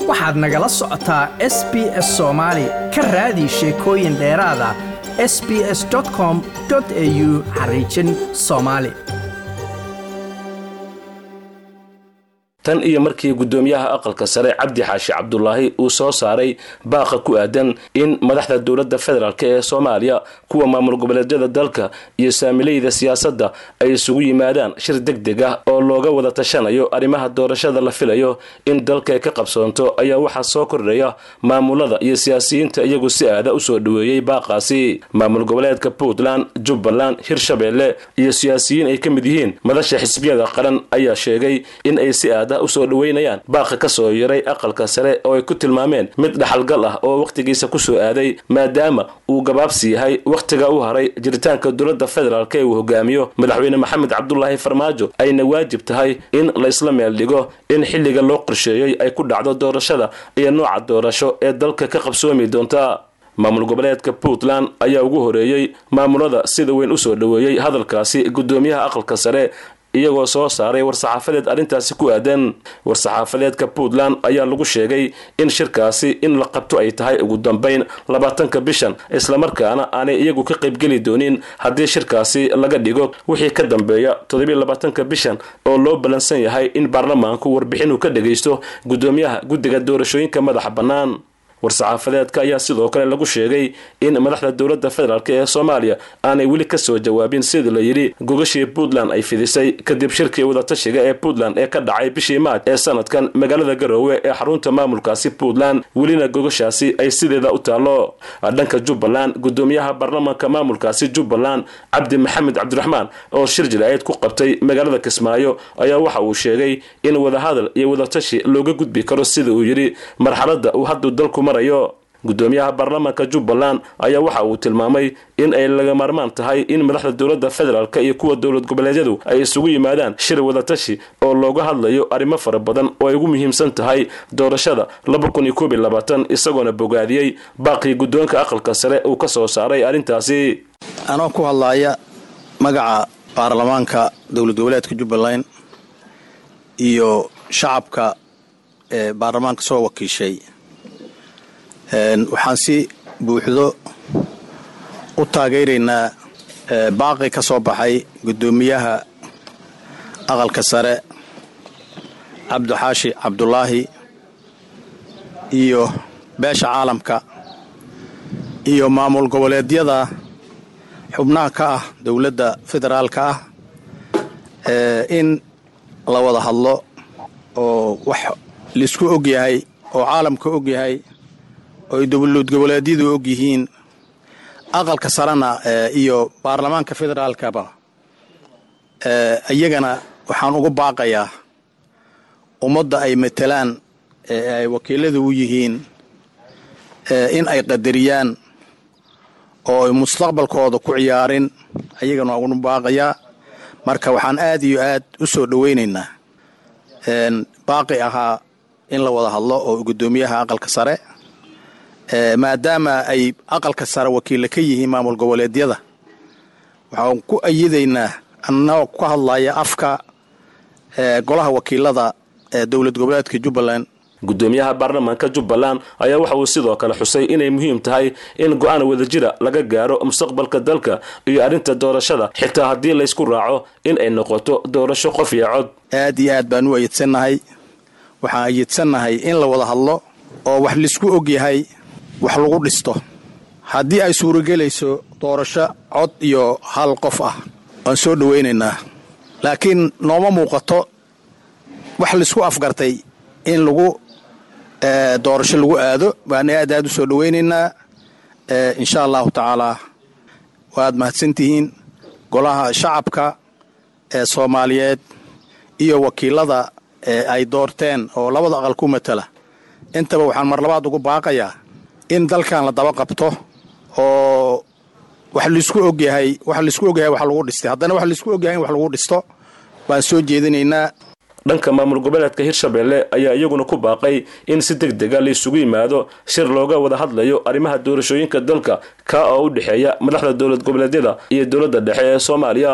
waxaad nagala socotaa s b s soomaali ka raadi sheekooyin dheeraada s b s com au xariijin soomaali tan iyo markii guddoomiyaha aqalka sare cabdi xaashi cabdulaahi uu soo saaray baaqa ku aadan in madaxda dowladda federaalk ee soomaaliya kuwa maamul goboleedyada dalka iyo saamilayda siyaasadda ay isugu yimaadaan shir deg deg ah oo looga wada tashanayo arrimaha doorashada la filayo in dalka ay ka qabsoonto ayaa waxaa soo kordhaya maamulada iyo siyaasiyiinta iyagu si aada usoo dhaweeyey baaqaasi maamul goboleedka puntland jubbaland hirshabeelle iyo siyaasiyiin ay ka mid yihiin madasha xisbiyada qaran ayaa sheegay in ay si aada usoo dhaweynayaan baaqa ka soo yaray aqalka sare oo ay ku tilmaameen mid dhaxalgal ah oo wakhtigiisa kusoo aaday maadaama uu gabaabsi yahay wakhtiga u haray jiritaanka dowladda federaalk ee uu hogaamiyo madaxweyne maxamed cabdulaahi farmaajo ayna waajib tahay in la isla meel dhigo in xilliga loo qorsheeyey ay ku dhacdo doorashada iyo nooca doorasho ee dalka ka qabsoomi doonta maamul goboleedka puntland ayaa ugu horeeyey maamulada sida weyn usoo dhaweeyey hadalkaasi guddoomiyaha aqalka sare iyagoo soo saaray war-saxaafadeed arrintaasi ku aadan war-saxaafadeedka puntland ayaa lagu sheegay in shirkaasi in la qabto ay tahay ugu dambayn labaatanka bishan islamarkaana aanay iyagu ka qaybgeli doonin haddii shirkaasi laga dhigo wixii ka dambeeya toddobiiy labaatanka bishan oo loo ballansan yahay in baarlamaanku warbixin uu ka dhagaysto guddoomiyaha guddiga doorashooyinka madaxa bannaan war-saxaafadeedka ayaa sidoo kale lagu sheegay in madaxda dowladda federaalk ee soomaaliya aanay weli kasoo jawaabin sidii la yidhi gogashii puntland ay fidisay kadib shirkii wadatashiga ee puntland ee ka dhacay bishii maaj ee sanadkan magaalada garoowe ee xarunta maamulkaasi puntland welina gogashaasi ay sideeda u taallo dhanka jubbaland guddoomiyaha baarlamaanka maamulkaasi jubbaland cabdi maxamed cabdiraxmaan oo shir jilaayeed ku qabtay magaalada kismaayo ayaa waxa uu sheegay in wadahadal iyo wadatashi looga gudbi karo sida uu yidhi marxaladda uu hadduu dalku marayo guddoomiyaha baarlamaanka jubbaland ayaa waxa uu tilmaamay in ay laga maarmaan tahay in madaxda dowladda federaalk iyo kuwa dowlad goboleedyadu ay isugu yimaadaan shir wadatashi oo looga hadlayo arrimo fara badan oo ay ugu muhiimsan tahay doorashada isagoona bogaadiyey baaqii guddoonka aqalka sare uu ka soo saaray arrintaasi anoo ku hadlaaya magaca baarlamaanka dowlad goboleedka jubbaland iyo shacabka ee baarlamaanka soo wakiishay waxaan si buuxdo u taageeraynaa baaqi ka soo baxay guddoomiyaha aqalka sare cabdixaashi cabdulaahi iyo beesha caalamka iyo maamul goboleedyada xubnaha ka ah dowladda federaalka ah in la wada hadlo oo wax laisku og yahay oo caalamka og yahay oo ay dowlad goboleedyadu og yihiin aqalka sarena iyo baarlamaanka federaalkaba iyagana waxaan ugu baaqayaa ummadda ay matelaan ee ay wakiiladu u yihiin in ay qadariyaan oo ay mustaqbalkooda ku ciyaarin ayagana waan ugu baaqayaa marka waxaan aad iyo aad u soo dhowaynaynaa baaqi ahaa in la wada hadlo oo guddoomiyaha aqalka sare maadaama ay aqalka sare wakiilla ka yihiin maamul goboleedyada waxaan ku ayidaynaa annagoo ka hadlaya afka golaha wakiilada ee dowlad goboleedka jubbaland guddoomiyaha baarlamaanka jubbaland ayaa waxa uu sidoo kale xusay inay muhiim tahay in go-aan wadajira laga gaaro mustaqbalka dalka iyo arrinta doorashada xitaa haddii laysku raaco in ay noqoto doorasho qof iyo cod aad iyo aad baan u ayidsannahay waxaan ayidsannahay in la wada hadlo oo wax laisku og yahay wax lagu dhisto haddii ay suuragelayso doorasho cod iyo hal qof ah waan soo dhowaynaynaa laakiin nooma muuqato wax laisku afgartay in lagu doorasho lagu aado waan aad aad u soo dhowaynaynaa insha allahu tacaalaa waad mahadsantihiin golaha shacabka ee soomaaliyeed iyo wakiilada ee ay doorteen oo labada aqal ku matala intaba waxaan mar labaad ugu baaqayaa in dalkan la daba qabto oo wax laisku ogyahay wax laisku ogyahay wax lagu dhistay haddana wax laisku ogyahay in wax lagu dhisto baan soo jeedinaynaa dhanka maamul goboleedka hirshabeelle ayaa iyaguna ku baaqay in si deg dega la isugu yimaado shir looga wada hadlayo arrimaha doorashooyinka dalka ka oo u dhexeeya madaxda dowlad goboleedyada iyo dowladda dhexe ee soomaaliya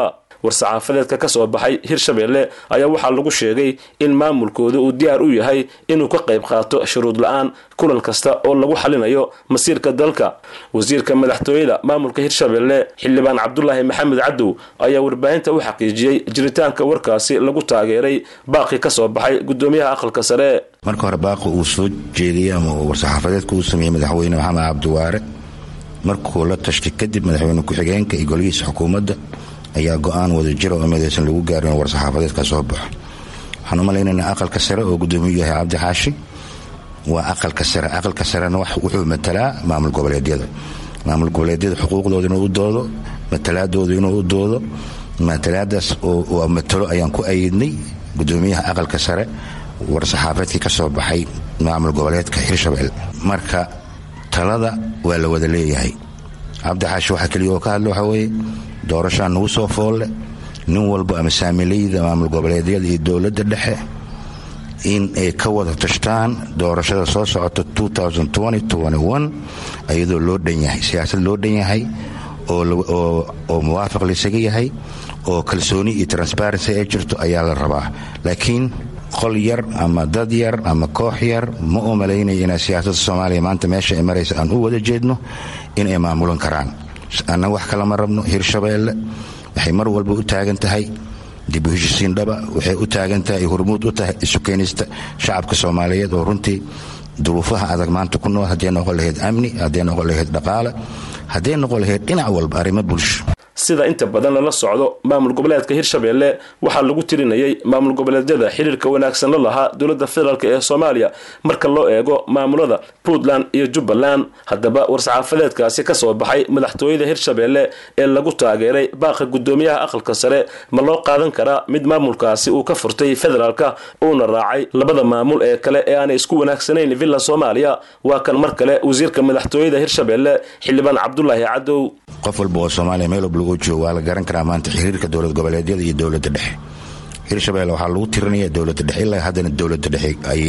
war-saxaafadeedka ka soo baxay hirshabeelle ayaa waxaa lagu sheegay in maamulkooda uu diyaar u yahay inuu ka qayb qaato shuruud la-aan kulan kasta oo lagu xalinayo masiirka dalka wasiirka madaxtooyada maamulka hirshabeelle xildhibaan cabdulaahi maxamed cadow ayaa warbaahinta u xaqiijiyey jiritaanka warkaasi lagu taageeray baaqi ka soo baxay gudoomiyaha aqalka sare marka hore baaqi uu soo jeediyey ama war-saxaafadeedka uu sameeyey madaxweyne maxamed cabdiwaare markuu la tashtay kadib madaxweyne ku-xigeenka iyo golihiisa xukuumadda ayaa go-aan wada jira oo midaysan lagu gaarin in war-saxaafadeedka soo baxo waxaan u malaynaynaa aqalka sare oo gudoomiyuu yahay cabdi xaashi waa aqalka sare aqalka sarena wuxuu matalaa maamul goboleedyada maamul goboleedyada xuquuqdooda inuu u doodo matalaadooda inuu u doodo matalaadaas oo matalo ayaan ku ayidnay gudoomiyaha aqalka sare war-saxaafaedkii ka soo baxay maamul goboleedka hirshabelle marka talada waa la wada leeyahay cabdi xaashi waxaa keliya oo ka hadla waxaa weeye doorashaa nagu soo foolle nin walba ama saamilayda maamul goboleedyada iyo dowladda dhexe in ay ka wada tashtaan doorashada soo socota iyadoo loo dhan yahay siyaasad loo dhan yahay oo muwaafaq laysaga yahay oo kalsooni iyo transparency ay jirto ayaa la rabaa laakiin qol yar ama dad yar ama koox yar ma u malaynaya inaa siyaasadda soomaaliya maanta meesha ay maraysa aan u wada jeedno in ay maamulan karaan annaga wax kalama rabno hirshabeelle waxay mar walba u taagan tahay dib u heshisiin dhaba waxay u taagan tahay hormuud u tahay isu keenista shacabka soomaaliyeed oo runtii duruufaha adag maanta ku nool hadday noqon lahayd amni hadday noqon lahayd dhaqaale hadday noqon lahayd dhinac walba arrimo bulsho sida inta badan lala socdo maamul goboleedka hirshabeelle waxaa lagu tirinayay maamul goboleedyada xiriirka wanaagsan la lahaa dowladda federaalk ee soomaaliya marka loo eego maamulada puntland iyo jubbaland haddaba war-saxaafadeedkaasi ka soo baxay madaxtooyada hirshabeelle ee lagu taageeray baaqa gudoomiyaha aqalka sare ma loo qaadan karaa mid maamulkaasi uu ka furtay federaalka uuna raacay labada maamul ee kale ee aanay isku wanaagsanayn villa soomaaliya waa kan mar kale wasiirka madaxtooyada hirshabeelle xildhibaan cabdulaahi cadow qof walba oo soomaaliya meel walba lagu joogo waa la garan karaa maanta xiriirka dowlad goboleedyada iyo dowladda dhexe hirshabelle waxaa lagu tirinaya dowladda dhexe ilaa haddana dowladda dhexe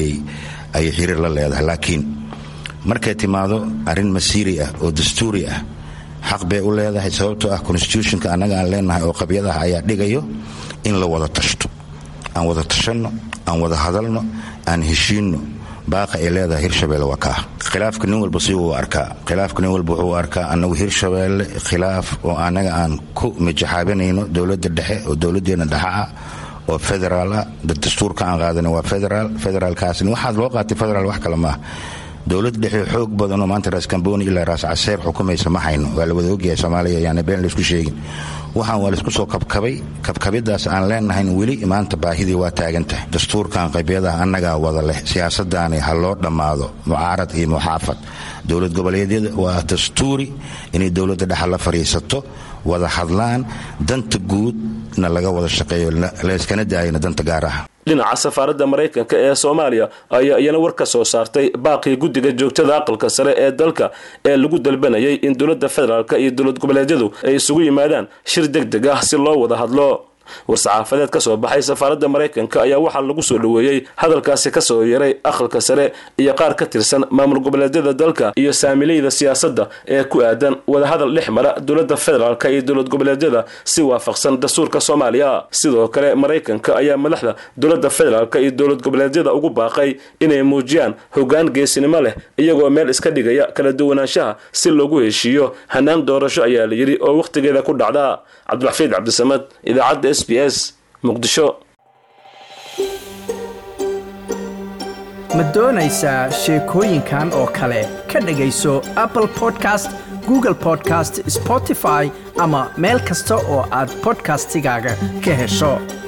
ayay xiriir la leedahay laakiin markay timaado arrin masiiri ah oo dastuuri ah xaq bay u leedahay sababtoo ah constitutionka annaga aan leenahay oo qabyadaha ayaa dhigayo in la wada tashto aan wada tashanno aan wada hadalno aan heshiinno baaqa ay leedahay hirshabelle waa kaa khilaafka nin walba si uu arkaa khilaafka nin walba wuxuu arkaa annagu hirshabelle khilaaf oo annaga aan ku mijaxaabinayno dowladda dhexe oo dowladdeena dhexa ah oo federaal ah dastuurka aan qaadana waa federaal federaalkaasni waxaad loo qaatay federaal wax kale maaha dowlad dhexe xoog badanoo maanta raas kamboni ilaa raas caseer xukumaysa ma hayno waa la wada ogyahay soomaaliya yaana been laysku sheegin waxaan waa laysku soo kabkabay kabkabidaas aan leenahayn weli maanta baahidii waa taagan tahay dastuurkan qabyadaha annagaa wada leh siyaasadaani ha loo dhammaado mucaarad iyo muxaafad dowlad goboleedyada waa dastuuri inay dowladda dhexa la fadhiisato wada hadlaan danta guudna laga wada shaqeeyo layskana daayana danta gaar ah dhinaca safaaradda maraykanka ee soomaaliya ayaa iyana war ka soo saartay baaqii guddiga joogtada aqalka sare ee dalka ee lagu dalbanayay in dowladda federaalk iyo dowlad goboleedyadu ay isugu yimaadaan shir deg deg ah si loo wada hadlo war-saxaafadeed ka soo baxay safaaradda maraykanka ayaa waxaa lagu soo dhoweeyey hadalkaasi ka soo yeeray aqalka sare iyo qaar ka tirsan maamul goboleedyada dalka iyo saamilayda siyaasadda ee ku aadan wadahadal dhex mara dowladda federaalk iyo dowlad goboleedyada si waafaqsan dastuurka soomaaliya sidoo kale maraykanka ayaa madaxda dowladda federaalk iyo dowlad goboleedyada ugu baaqay inay muujiyaan hoggaan geesinimo leh iyagoo meel iska dhigaya kala duwanaanshaha si loogu heshiiyo hanaan doorasho ayaa la yidhi oo wakhtigeeda ku dhacda cabdiraxfiid cabdisamad idaacadda s b s muqdisho ma doonaysaa sheekooyinkan oo kale ka dhegayso apple podcast google podcast spotify ama meel kasta oo aad bodkastigaaga ka hesho